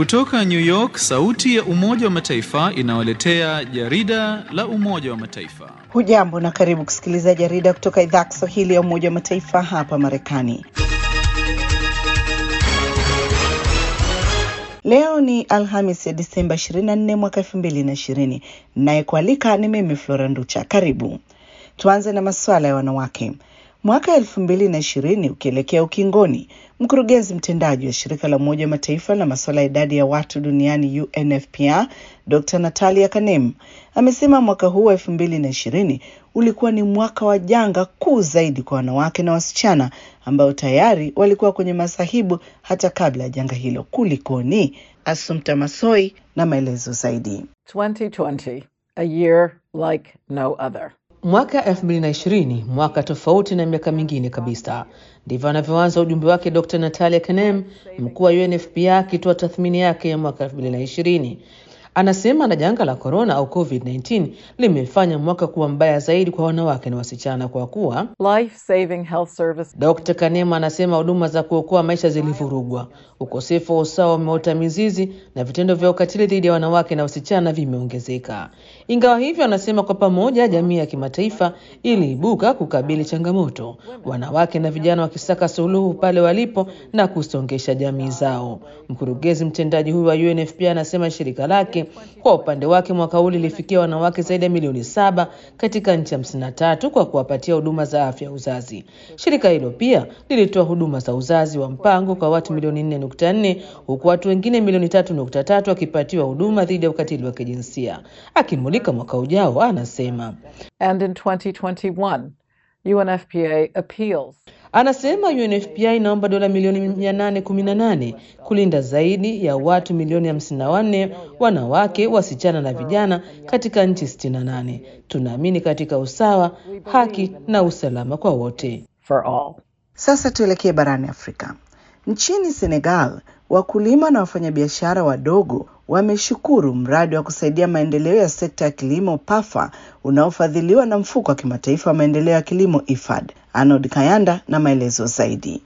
Kutoka New York, sauti ya Umoja wa Mataifa inawaletea jarida la Umoja wa Mataifa. Hujambo na karibu kusikiliza jarida kutoka idhaa Kiswahili ya Umoja wa Mataifa hapa Marekani. Leo ni Alhamis ya Disemba 24 mwaka 2020. Nayekualika ni mimi Flora Nducha. Karibu. Tuanze na masuala ya wanawake. Mwaka elfu mbili na ishirini ukielekea ukingoni, mkurugenzi mtendaji wa shirika la Umoja wa Mataifa la masuala ya idadi ya watu duniani UNFPA Dr. Natalia Kanem amesema mwaka huu wa elfu mbili na ishirini ulikuwa ni mwaka wa janga kuu zaidi kwa wanawake na wasichana ambao tayari walikuwa kwenye masahibu hata kabla ya janga hilo. Kulikoni? Assumpta Masoi na maelezo zaidi. 2020, a year like no other. Mwaka 2020 mwaka tofauti na miaka mingine kabisa. Ndivyo anavyoanza ujumbe wake Dr. Natalia Kanem, mkuu wa UNFPA akitoa tathmini yake ya mwaka 2020. Anasema na janga la corona au COVID-19 limefanya mwaka kuwa mbaya zaidi kwa wanawake na wasichana kwa kuwa Life saving health service. Dr. Kanema anasema huduma za kuokoa maisha zilivurugwa, ukosefu wa usawa umeota mizizi na vitendo vya ukatili dhidi ya wanawake na wasichana vimeongezeka. Ingawa hivyo, anasema kwa pamoja jamii ya kimataifa iliibuka kukabili changamoto, wanawake na vijana wakisaka suluhu pale walipo na kusongesha jamii zao. Mkurugenzi mtendaji huyu wa UNFPA anasema shirika lake kwa upande wake mwaka huu lilifikia wanawake zaidi ya milioni saba katika nchi hamsini na tatu kwa kuwapatia huduma za afya ya uzazi. Shirika hilo pia lilitoa huduma za uzazi wa mpango kwa watu milioni nne nukta nne huku watu wengine milioni tatu nukta tatu wakipatiwa huduma dhidi ya ukatili wa kijinsia. Akimulika mwaka ujao, anasema And in 2021, UNFPA appeals Anasema UNFPA inaomba dola milioni 818 kulinda zaidi ya watu milioni 54 wanawake, wasichana na vijana katika nchi 68. Tunaamini katika usawa, haki na usalama kwa wote. for all. Sasa tuelekee barani Afrika. Nchini Senegal, wakulima na wafanyabiashara wadogo wameshukuru mradi wa kusaidia maendeleo ya sekta ya kilimo PAFA unaofadhiliwa na mfuko wa kimataifa wa maendeleo ya kilimo IFAD. Arnold Kayanda na maelezo zaidi.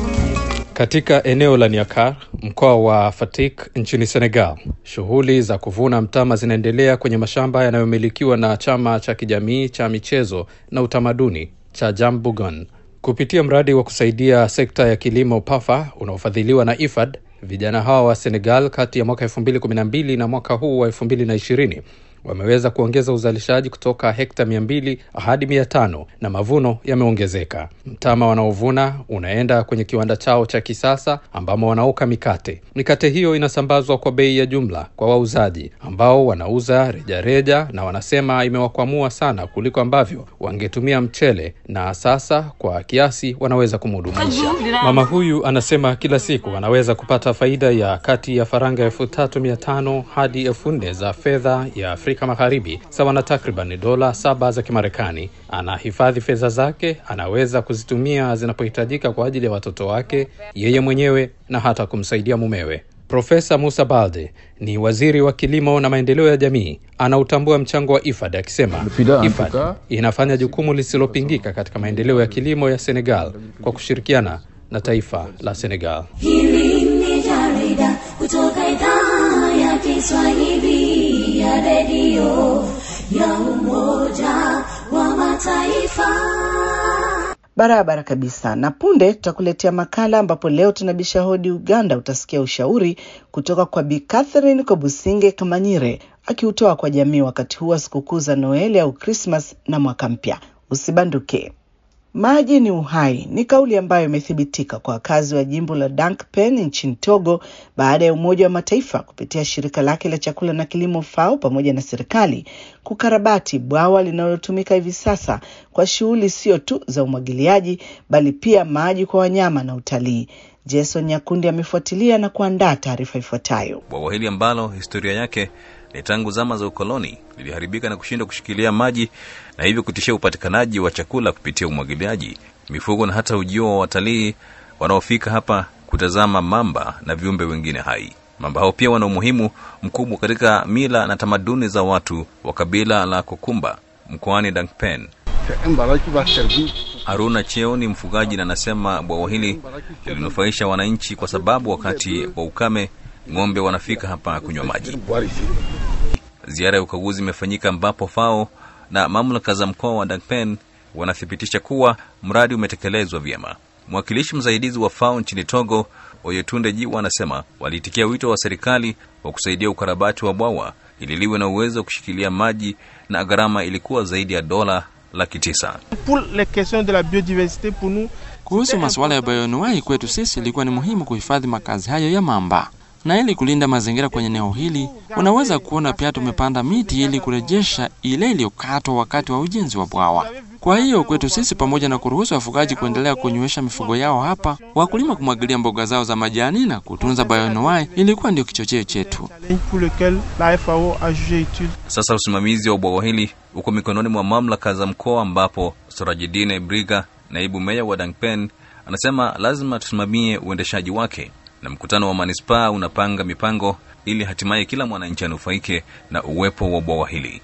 Katika eneo la Niakar, mkoa wa Fatick nchini Senegal, shughuli za kuvuna mtama zinaendelea kwenye mashamba yanayomilikiwa na chama cha kijamii cha michezo na utamaduni cha Jambugon. Kupitia mradi wa kusaidia sekta ya kilimo PAFA unaofadhiliwa na IFAD, vijana hawa wa Senegal kati ya mwaka 2012 na mwaka huu wa 2020 wameweza kuongeza uzalishaji kutoka hekta mia mbili hadi mia tano na mavuno yameongezeka. Mtama wanaovuna unaenda kwenye kiwanda chao cha kisasa ambamo wanaoka mikate. Mikate hiyo inasambazwa kwa bei ya jumla kwa wauzaji ambao wanauza rejareja reja, na wanasema imewakwamua sana kuliko ambavyo wangetumia mchele, na sasa kwa kiasi wanaweza kumudumisha. Mama huyu anasema kila siku anaweza kupata faida ya kati ya faranga elfu tatu mia tano hadi elfu nne za fedha ya Afrika Magharibi, sawa na takriban dola saba za Kimarekani. Anahifadhi fedha zake, anaweza kuzitumia zinapohitajika kwa ajili ya watoto wake, yeye mwenyewe na hata kumsaidia mumewe. Profesa Musa Balde ni waziri wa kilimo na maendeleo ya jamii, anautambua mchango wa IFAD akisema IFAD inafanya jukumu lisilopingika katika maendeleo ya kilimo ya Senegal kwa kushirikiana na taifa la Senegal. Hili ni jarida kutoka idhaa ya Kiswahili ya redio ya Umoja wa Mataifa. Barabara kabisa. Na punde tutakuletea makala ambapo leo tunabisha hodi Uganda. Utasikia ushauri kutoka kwa Bi Catherine Kobusinge Kamanyire akiutoa kwa jamii wakati huu wa sikukuu za Noeli au Krismas na mwaka mpya. Usibanduke. Maji ni uhai ni kauli ambayo imethibitika kwa wakazi wa jimbo la Dankpen nchini Togo baada ya Umoja wa Mataifa kupitia shirika lake la chakula na kilimo FAO pamoja na serikali kukarabati bwawa linalotumika hivi sasa kwa shughuli sio tu za umwagiliaji bali pia maji kwa wanyama na utalii. Jason Nyakundi amefuatilia na kuandaa taarifa ifuatayo. Bwawa hili ambalo historia yake ni tangu zama za ukoloni liliharibika na kushindwa kushikilia maji na hivyo kutishia upatikanaji wa chakula kupitia umwagiliaji, mifugo na hata ujio wa watalii wanaofika hapa kutazama mamba na viumbe wengine hai. Mamba hao pia wana umuhimu mkubwa katika mila na tamaduni za watu wa kabila la Kokumba mkoani Dankpen. Haruna Cheo ni mfugaji na anasema bwawa hili lilinufaisha wananchi kwa sababu wakati wa ukame ng'ombe wanafika hapa kunywa maji. Ziara ya ukaguzi imefanyika ambapo FAO na mamlaka za mkoa wa Dangpen wanathibitisha kuwa mradi umetekelezwa vyema. Mwakilishi msaidizi wa FAO nchini Togo, Oyetunde Jiwa, anasema waliitikia wito wa serikali wa kusaidia ukarabati wa bwawa ili liwe na uwezo wa kushikilia maji na gharama ilikuwa zaidi ya dola laki tisa. Kuhusu masuala ya bayoanuai, kwetu sisi ilikuwa ni muhimu kuhifadhi makazi hayo ya mamba, na ili kulinda mazingira kwenye eneo hili, unaweza kuona pia tumepanda miti ili kurejesha ile iliyokatwa wakati wa ujenzi wa bwawa. Kwa hiyo kwetu sisi, pamoja na kuruhusu wafugaji kuendelea kunywesha mifugo yao hapa, wakulima kumwagilia mboga zao za majani na kutunza bayoanuai ilikuwa ndio kichocheo chetu. Sasa usimamizi wa bwawa hili uko mikononi mwa mamlaka za mkoa, ambapo Sorajidine Briga, naibu meya wa Dangpen, anasema lazima tusimamie uendeshaji wake, na mkutano wa manispaa unapanga mipango ili hatimaye kila mwananchi anufaike na uwepo wa bwawa hili.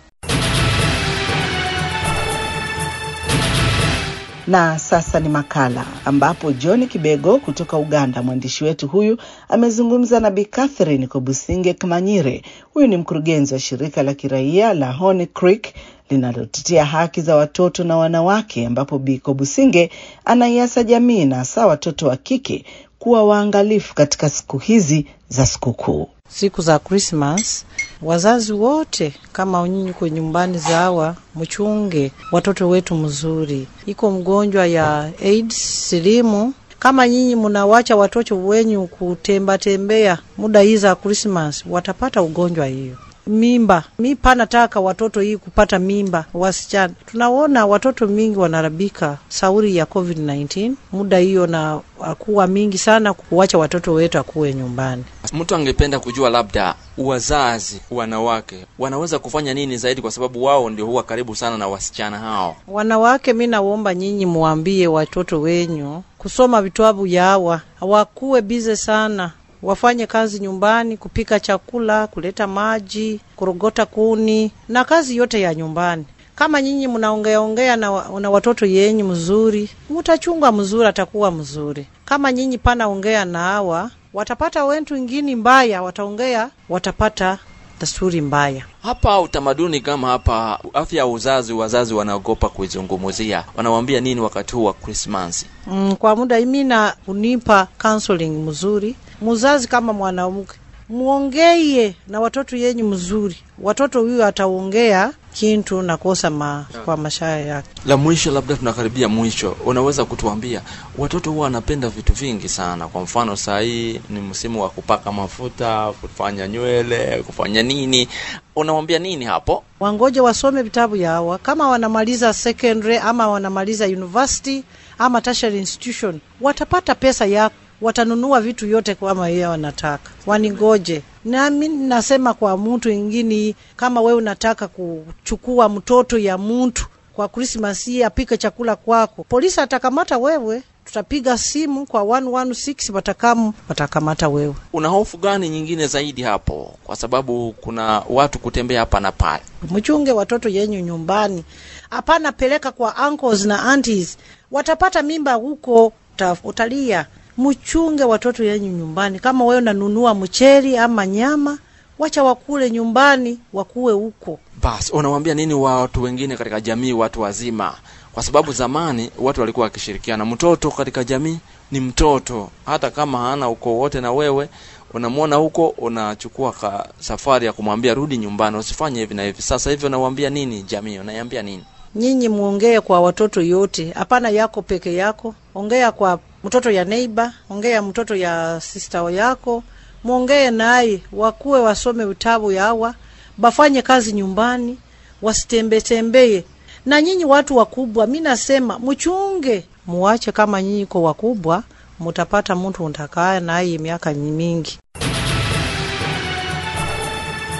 Na sasa ni makala ambapo John Kibego kutoka Uganda, mwandishi wetu huyu amezungumza na Bi Catherine Kobusinge Kamanyire. Huyu ni mkurugenzi wa shirika la kiraia la Honey Creek linalotetea haki za watoto na wanawake, ambapo Bi Kobusinge anaiasa jamii na hasa watoto wa kike kuwa waangalifu katika siku hizi za sikukuu. Siku za Krismas, wazazi wote kama nyinyi kwa nyumbani zawa, mchunge watoto wetu mzuri. Iko mgonjwa ya AIDS silimu, kama nyinyi mnawacha watoto wenyu kutemba tembea muda hii za Krismas, watapata ugonjwa hiyo mimba. Mi panataka watoto hii kupata mimba wasichana. Tunaona watoto mingi wanarabika sauri ya COVID-19 muda hiyo, na akuwa mingi sana kuwacha watoto wetu akuwe nyumbani. Mtu angependa kujua labda wazazi wanawake wanaweza kufanya nini zaidi, kwa sababu wao ndio huwa karibu sana na wasichana hao. Wanawake, mi naomba nyinyi muambie watoto wenyu kusoma vitabu yawa, hawakuwe bize sana wafanye kazi nyumbani, kupika chakula, kuleta maji, kurogota kuni na kazi yote ya nyumbani. Kama nyinyi mnaongea ongea na, na watoto yenyu mzuri, mutachunga mzuri, atakuwa mzuri. Kama nyinyi pana ongea na hawa, watapata wentu ingini mbaya, wataongea, watapata desturi mbaya. Hapa utamaduni kama hapa, afya ya uzazi, wazazi wanaogopa kuizungumzia. Wanawambia nini wakati huu wa Krismasi? Mm, kwa muda imina unipa counseling mzuri muzazi kama mwanamke muongeye na watoto yenyu mzuri, watoto huyo ataongea kintu nakosa ma, kwa mashaya yake. La mwisho, labda tunakaribia mwisho, unaweza kutuambia watoto huwa wanapenda vitu vingi sana. Kwa mfano saa hii ni msimu wa kupaka mafuta, kufanya nywele, kufanya nini, unawambia nini hapo? Wangoje wasome vitabu yawa, kama wanamaliza secondary ama wanamaliza university ama tertiary institution, watapata pesa yako watanunua vitu yote kama yeye wanataka, wanigoje. Nami nasema kwa mtu ingine, kama wewe unataka kuchukua mtoto ya mtu kwa Krismas hii apike chakula kwako, polisi atakamata wewe, tutapiga simu kwa 116 watakamu watakamata wewe. Una hofu gani nyingine zaidi hapo, kwa sababu kuna watu kutembea hapa na pale? Mchunge watoto yenyu nyumbani, hapana peleka kwa uncles na aunties, watapata mimba huko, utalia Mchunge watoto yenyu nyumbani. Kama wewe unanunua mcheli ama nyama, wacha wakule nyumbani, wakuwe huko. Basi unawambia nini watu wengine katika jamii, watu wazima? Kwa sababu zamani watu walikuwa wakishirikiana. Mtoto katika jamii ni mtoto, hata kama hana ukoo wote na wewe unamwona huko, unachukua ka safari ya kumwambia rudi nyumbani, usifanye hivi na hivi. Sasa hivi unawambia nini jamii? Unaiambia nini? Nyinyi muongee kwa watoto yote, hapana yako peke yako. Ongea kwa mtoto ya neighbor, ongea mtoto ya sister yako, muongee naye, wakuwe wasome vitabu yawa, bafanye kazi nyumbani, wasitembee tembee. Na nyinyi watu wakubwa, mi nasema mchunge, muache. Kama nyinyi ko wakubwa, mutapata mtu utakaa naye miaka mingi.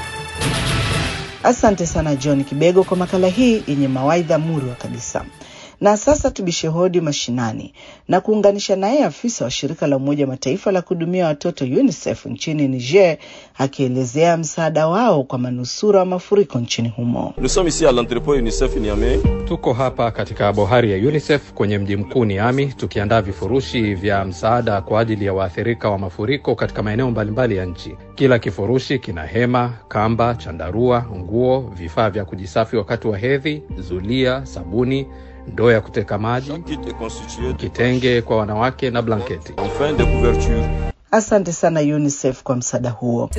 Asante sana John Kibego kwa makala hii yenye mawaidha murwa kabisa. Na sasa tubishe hodi mashinani na kuunganisha naye afisa wa shirika la Umoja wa Mataifa la kuhudumia watoto UNICEF nchini Niger akielezea msaada wao kwa manusura wa mafuriko nchini humo. Tuko hapa katika bohari ya UNICEF kwenye mji mkuu Niami, tukiandaa vifurushi vya msaada kwa ajili ya waathirika wa mafuriko katika maeneo mbalimbali ya nchi. Kila kifurushi kina hema, kamba, chandarua, nguo, vifaa vya kujisafi wakati wa hedhi, zulia, sabuni, ndoo ya kuteka maji, kitenge kwa wanawake na blanketi. Asante sana UNICEF kwa msaada huo.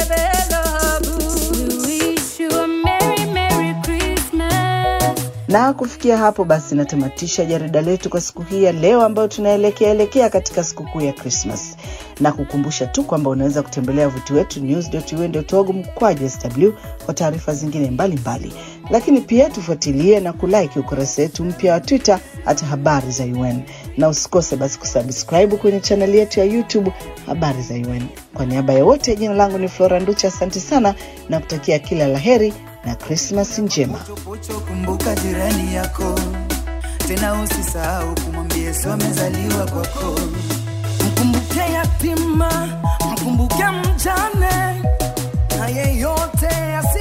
Na kufikia hapo basi natamatisha jarida letu kwa siku hii ya leo, ambayo tunaelekea elekea katika sikukuu ya Krismas, na kukumbusha tu kwamba unaweza kutembelea wavuti wetu news.un.org mkwaju sw kwa taarifa zingine mbalimbali mbali. Lakini pia tufuatilie na kulike ukurasa wetu mpya wa Twitter hata habari za UN, na usikose basi kusubscribe kwenye chaneli yetu ya YouTube habari za UN. Kwa niaba ya wote, jina langu ni Flora Nducha, asante sana na kutakia kila laheri na Krismas njema. Kumbuka jirani yako, tena usisahau kumwambia Yesu amezaliwa kwako. Mkumbuke yatima, mkumbuke mjane na yeyote